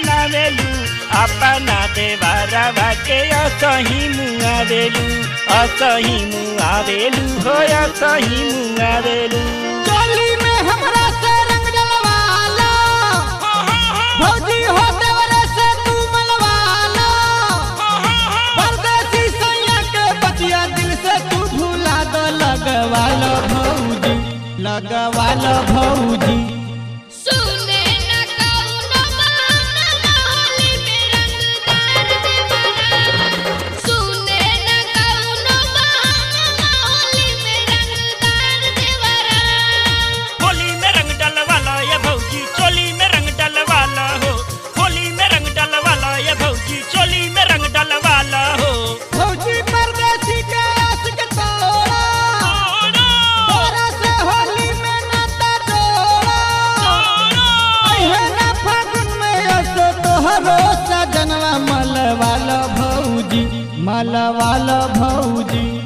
बनावेलू अपना देवरवा के असही मुआवेलू असही मुआवेलू हो असही मुआवेलू चोली में हमरा से रंग डलवाला भौजी हो देवरे से तू मलवाला परदेसी सैया के बतिया दिल से तू भूला दो लगवालो भौजी लगवालो भौजी सुने न कौनो बहाना होली में रंगदार देवरा सुने न कौनो बहाना होली में रंगदार देवरा होली में रंग डलवाला ये भौजी चोली में रंग डलवाला हो होली में रंग डलवाला ये भौजी चोली में रंग डलवाला हो भौजी परदेसी के आशिक तोड़ा तोरा से होली में नाता जोड़ा अहे ना फागुन में असो तोहरो सजनवा मलवाल भौजी मलवाल भौजी